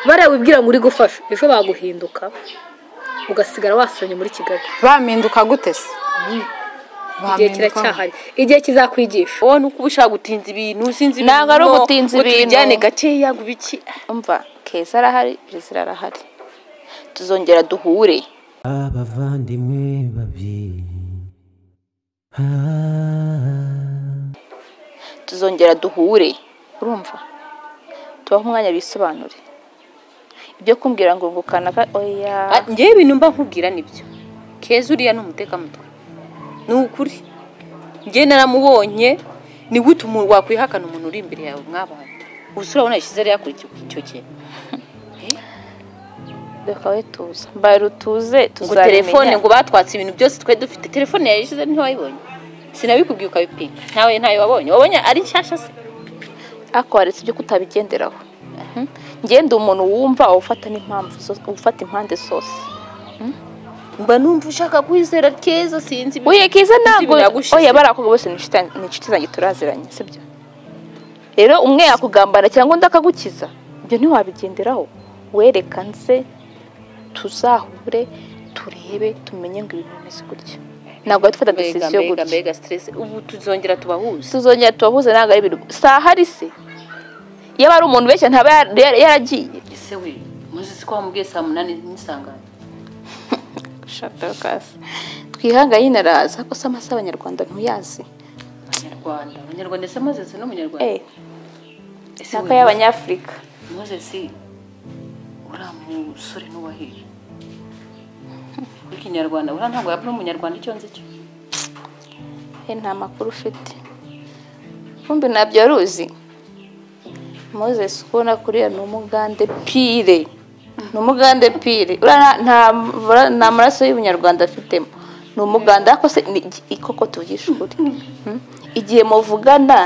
bariya wibwira ngo uri gufasha ejo baguhinduka ugasigara wasomye muri kigali bampinduka gute se igihe kiracyahari igihe kizakwigisha wowe ni uko uba ushaka gutinza ibintu usinzi ibintu Ntabwo ari ugutinza ibintu. utujyane gakeya ngo ibiki umva keza arahari perezida arahari tuzongera duhure abavandimwe babiri Ah, tuzongera duhure urumva tubaho umwanya bisobanure ibyo kumbwira ngo ngo kanaka oya Ah, ngewe ibintu mba nkubwira nibyo keza uriya ni umutekamutwe ni ukuri ngewe naramubonye ni gute umuntu wakwihakana umuntu uri imbere yawe mwabana gusa urabona yashyize ari yakurikiye icyo kintu reka we tuza mbaye rutuze ngo tuzabimenya telefone ngo batwatse ibintu byose twari dufite telefone yayishyize ntiwayibonye sinabikubwiye ukabipinga ntawe ntayo wabonye wabonye ari nshyashya se ariko waretse ibyo kutabigenderaho Mhm. ngende umuntu wumva awufata n'impamvu zo- ufata impande zose mba numva ushaka kwizera keza sinzi ibintu. Oya kiza ntabwo biragushije. oya bari abakobwa bose ni inshuti- ni inshuti zanjye turaziranye sibyo rero umwe yakugambara cyangwa undi akagukiza ibyo ntiwabigenderaho werekanze tuzahure turebe tumenye ngo ibintu bimeze gutya ntabwo dufata mbega decision mbega gutya mbega stress ubu tuzongera tubahuze tuzongera tubahuze ntabwo ari ibintu si ahari se yaba ari umuntu benshi ntaba yar- yar- yaragiye ese we muzi ko wamubwiye saa munani nisangane shakasi twihangaye inaraza ko se amasaha abanyarwanda ntuyazi abanyarwanda abanyarwanda ese mozesi ni umunyarwanda eh ese ntabwo y'abanyafurika mozesi uriya musore n'uwahiye w'ikinyarwanda uriya ntabwo yaba ari umunyarwanda icyo nzi cyo Eh, nta makuru ufite kumbi ntabyo wari uzi moses kubona kuriya ni umugande pire ni umugande pire Uriya nta- nta mara- nta maraso y'ubunyarwanda afitemo ni umuganda ariko se ni iki- koko tuvugisha ukuri Hmm? igihe muvugana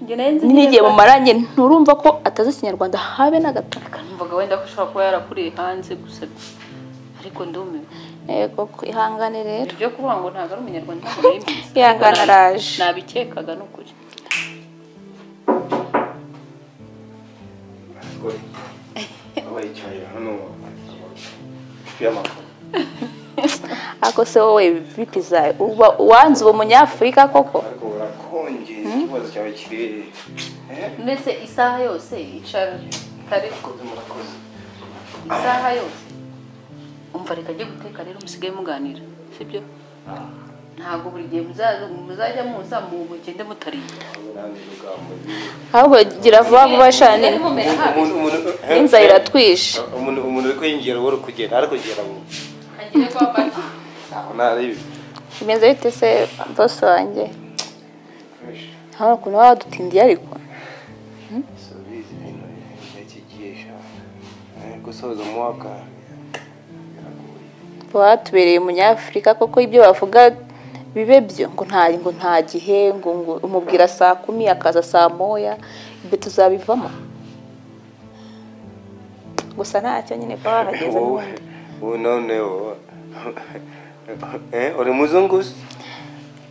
njye nayo nzi n'igihe mumaranye nturumva ko atazi ikinyarwanda habe na gataka numvaga wenda ko ushobora kuba yarakuriye hanze gusa ariko ndumiwe yego ihangane rero ibyo kuvuga ngo ntabwo ari umunyarwanda ntabwo nabimenye ihangane araje nabikekaga ni ukuri abayicaye hano y'amakuru ariko se wowe bitizaye uba wanze uwo munyafurika koko ariko urakonje ikibazo cyawe kiri mbese isaha yose icara kare ku murakoze isaha yose umva reka ajye guteka rero musigaye muganira sibyo ntabwo buri gihe muzaza- muzajya muza mu mugende mutariye n'andi rugambo ahubwo gira vuba vuba shani mumera habi umuntu umuntu eh, n'inzara iratwishe umuntu umuntu uri kwinjira wowe uri kugenda ari kugera mu ngiye kwa paki ntabwo nari bimeze bite se bose wanjye hano ukuntu baba badutindiye ariko subiza ibintu yakigisha gusoza umwaka baba batubereye umunyafurika koko ibyo bavuga bibe byo ngo nta ngo nta gihe ngo ngo umubwira saa kumi akaza saa moya ibyo tuzabivamo gusa ntacyo nyine kuba wahageze wowe n'ubundi wowe noneho eh, uri muzungu se?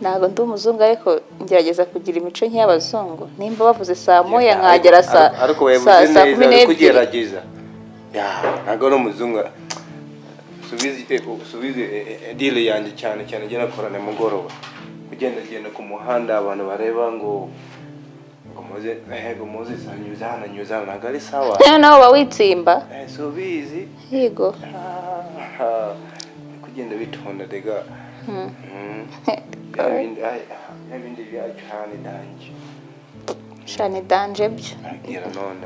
ntabwo ndi umuzungu ariko ngerageza kugira imico nk'iy'abazungu nimba bavuze saa moya Ariko- nkagera saa ariko- ariko saa wabivuze saa neza kumi uri n'ebyiri kugerageza Ya, ntabwo ari umuzungu subize eh, subize eh, eh, deal yanjye cyane cyane njye nakora nimugoroba kugenda genda ku muhanda abantu bareba ngo ngo muze eh, ngo muze anyuze hano anyuze hano ntabwo ari sawa noneho nawe uba witsimba Eh, subizi yego Ah, uri kugenda bitonda rega Mm. Ya bindi- ay- ya bindi byacu hano dange shani danje byo ngira none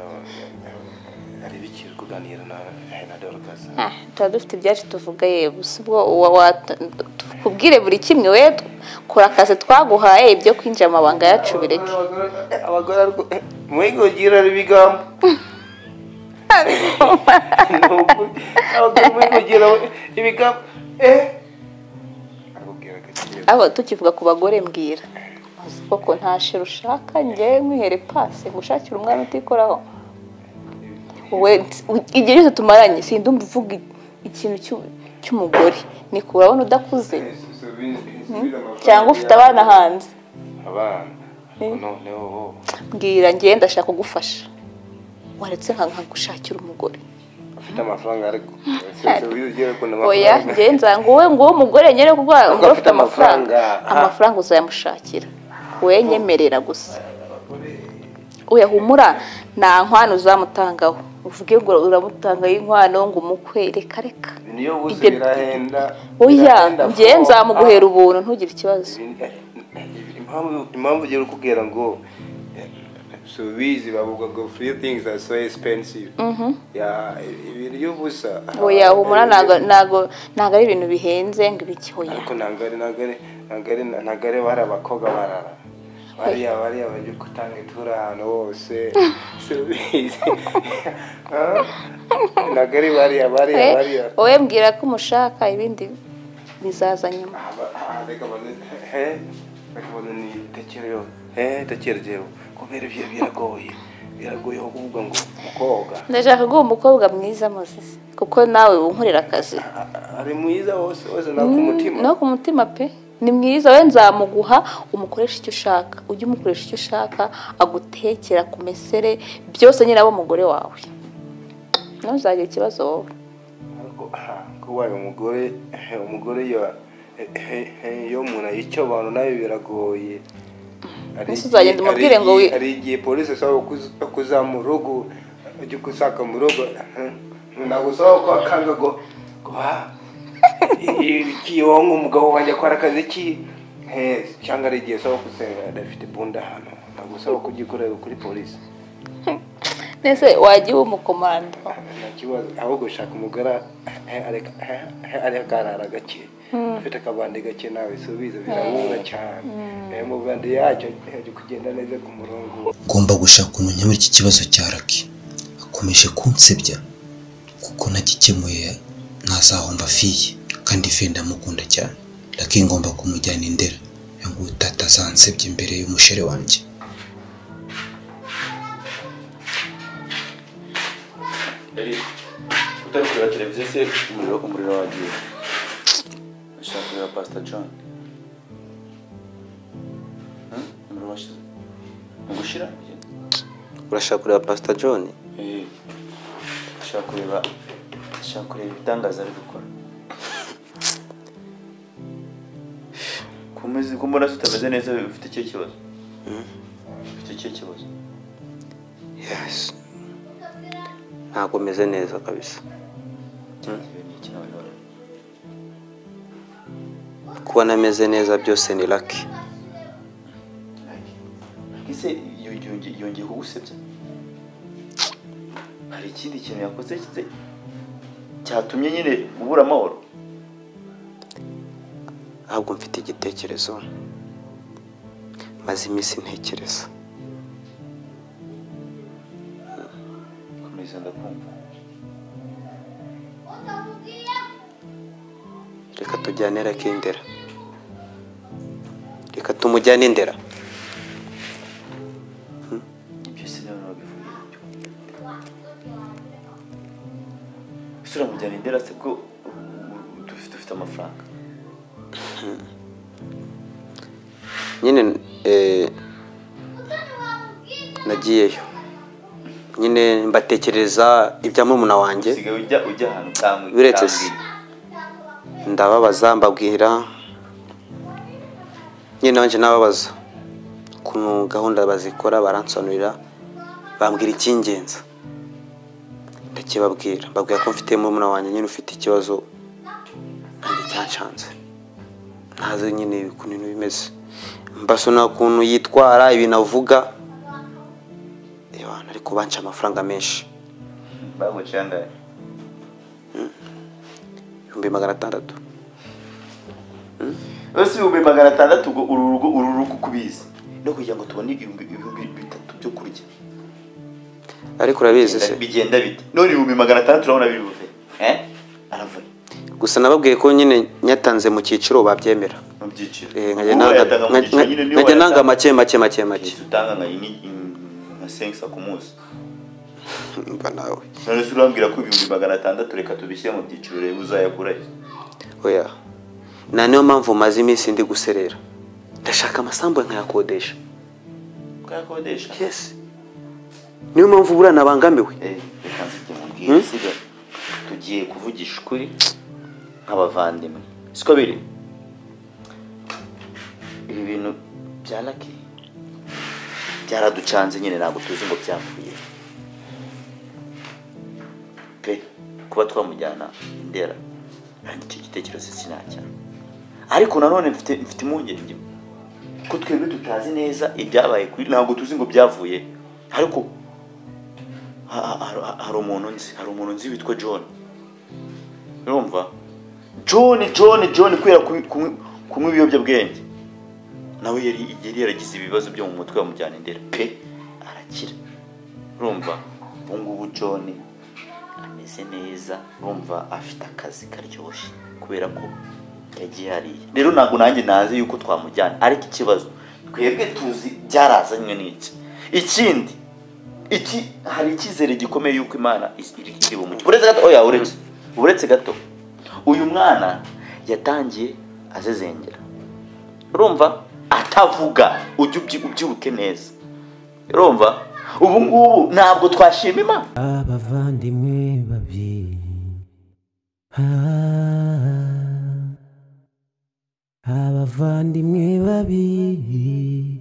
ari bikiri kuganira na na Dorcas Ah, tuba dufite ibyacu tuvuga ye gusa ubwo uwa- wa- tukubwire buri kimwe we kora akazi twaguhaye ibyo kwinjira amabanga yacu bireke abagore ariko mwigogira ibigambo Ni ukuri. abagore mwigogira ibigambo eh akubwira ati abo tukivuga ku bagore mbwira Uzi koko nta shira ushaka njyewe nkwihere pasi ngushakira umwana utikoraho wowe ns- igihe cyose tumaranye sindumva uvuga i- ikintu cy'u- cy'umugore ni ko urabona udakuze cyangwa ufite abana hanze abana noneho mbwira njyewe ndashaka kugufasha waretse nka nkagushakira umugore afite amafaranga ariko subizi ugiye gukunda oya amafaranga njye nzanga wowe ngo umugore nyine kuko umugore afite ufite amafaranga amafaranga. amafaranga uzayamushakira wenyemerera gusa oya humura nta nkwano uzamutangaho uvuge ngo uramutangaho inkwano ngo umukwe reka reka niyo bose Ibyo- birahenda oya birahenda njye bro. nzamuguhera ubuntu ntugire ikibazo impamvu impamvu ugiye kukubwira ngo eh, subizi bavuga ngo few things are so expensive ya ibintu by'ubusa oya humura ntago ntago ntago ari ibintu bihenze ngo ibiki oya ariko ntabwo ari ntabwo ari ntabwo ari ntabwo ari bari abakobwa barara bariya bariya bajya gutanga itura ahantu hose subizi Ah, ntabwo ari bariya bariya We- bariya wowe mbwira ko umushaka ibindi bizaza nyuma Aba- aha, reka baze- he, reka baze nitekereho. He, tekerezeho kubera ibyo biragoye biragoye aho kuvuga ngo koga ndashaka guha umukobwa mwiza muzisi kuko nawe unkorera akazi ari mwiza wose wose nawe ku mutima no ku mutima pe ni mwiza we nzamuguha umukoresha icyo ushaka ujye umukoresha icyo ushaka agutekera ku mesere byose nyine aba umugore wawe ntuzagira ikibazo wowe Ariko, aha, kubaye umugore he, umugore ya- he- he- he, iyo umuntu ayica abantu nawe biragoye Hari Mbese uzagenda igihe- umubwire hari ngo wi- igihe- hari igihe polisi asaba kuz- kuza mu rugo ujya gusaka mu rugo nagusaba ko akanga ngo ngo, ah, iki wonga umugabo wanjye akora akazi ki Eh, cyangwa ari igihe asaba gusenga adafite bunda hano nagusaba kugikorera kuri polisi ndetse wajya uba umukomando nta kibazo ahubwo gushaka umugore eh, areka eh, eh, areka arara gake ufite akabandi gake nawe subiza birabura cyane Eh, umubandi yacyo eh, ari kugenda neza ku murongo ngomba gushaka umuntu nkemura iki kibazo cya raki akomeje kunsebya kuko nagikemuye ntazahomba fiye kandi fiye ndamukunda cyane raki ngomba kumujyana i ndera ngo tata azansebye imbere y'umushere wanjye yari utari kureba televiziyo se umuriro umuriro wagiye ashaka kureba pasita john Hmm? umuriro washize mu gushira urashaka kureba pasita john Eh, ashaka kureba ashaka kureba ibitangaza ari gukora kumeze kumbona se utameze neza ufite ikihe kibazo ufite ikihe kibazo yesi ntabwo umeze neza kabisa Ikihe ni iki nawe none? kuba nameze neza byose ni raki ese yongeye yongeye kugusebya hari ikindi kintu yakoze kize- cyatumye nyine ubura amahoro ntabwo mfite igitekerezo maze iminsi ntekereza komeza ndakumva reka tujyane raki i ndera reka tumujyane i ndera byose nawe wabivuye isura mujyana indera se bwo dufite dufite amafaranga nyine eh, nagiyeyo nyine mbatekereza ibya murumuna wanjye usigaye ujya ujya ahantu utambwi Biretse se. ndababaza mbabwira nyine nabanje nababaza ku gahunda bazikora baransobanurira bambwira icy'ingenzi ndakibabwira mbabwira ko mfite murumuna wanjye nyine ufite ikibazo kandi cyanshanze ntazi nyine ukuntu ibintu bimeze mbasona ukuntu yitwara ibintu avuga abantu ariko banca amafaranga menshi baguca yangaye ibihumbi magana atandatu bose ibihumbi magana atandatu ubwo uru rugo uru rugo uko ubizi no kugira ngo tubone ibihumbi ibihumbi bitatu byo kurya ariko urabizi se bigenda bite none ibihumbi magana atandatu urabona biri buve eh aravuye gusa nababwiye ko nyine nyatanze mu cyiciro babyemera mu byiciro Eh, nkajya Ubu nanga- wayatanga mu nka- byiciro nyine niyo nkajya nanga wayatanga. make make make make Yesu utanga nka ini- in- nka sengisa ku munsi mva nawe none se urambwira ko ibihumbi magana atandatu reka tubishyire mu byiciro urebe uzayagura he? oya nta niyo mpamvu maze iminsi ndi guserera ndashaka amasambu nkayakodesha ukayakodesha yesi niyo mpamvu buriya abangamiwe Eh, reka nzige mubwire siga tugiye kuvugisha ukuri nk'abavandimwe siko biri ibi bintu bya laki byaraducanze nyine ntabwo tuzi ngo byapfuye pe kuba twamujyana indera nanjye icyo gitekerezo sinacyaha ariko nanone mfite mfite impungenge ko twebwe tutazi neza ibyabaye kuri ntabwo tuzi ngo byavuye ariko ha- ha- ha- hari umuntu nzi hari umuntu nzi witwa john urumva john john john kubera kunywa- kunywa kunywa ibiyobyabwenge nawe yari yari yaragize ibibazo byo mu mutwe bamujyana indera pe arakira urumva ubu ngubu john ameze neza urumva afite akazi karyoshye kubera ko yagihariye rero ntabwo nanjye nazi yuko twamujyana ariko ikibazo twebwe tuzi byarazanywe n'iki ikindi iki hari icyizere gikomeye yuko imana is- iri iri bumucye uretse gato oya uretse uretse gato uyu mwana yatangiye azezengera urumva atavuga ujye ubyi- ubyibuke neza urumva ubu ngubu ntabwo twashima imana abavandimwe babiri Ah, abavandimwe babiri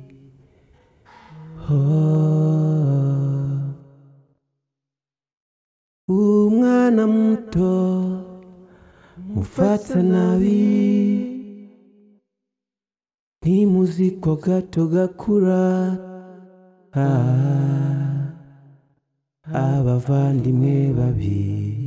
Oh. umwana muto mufata nabi ntimuzi ko gato gakura Ah. abavandimwe babiri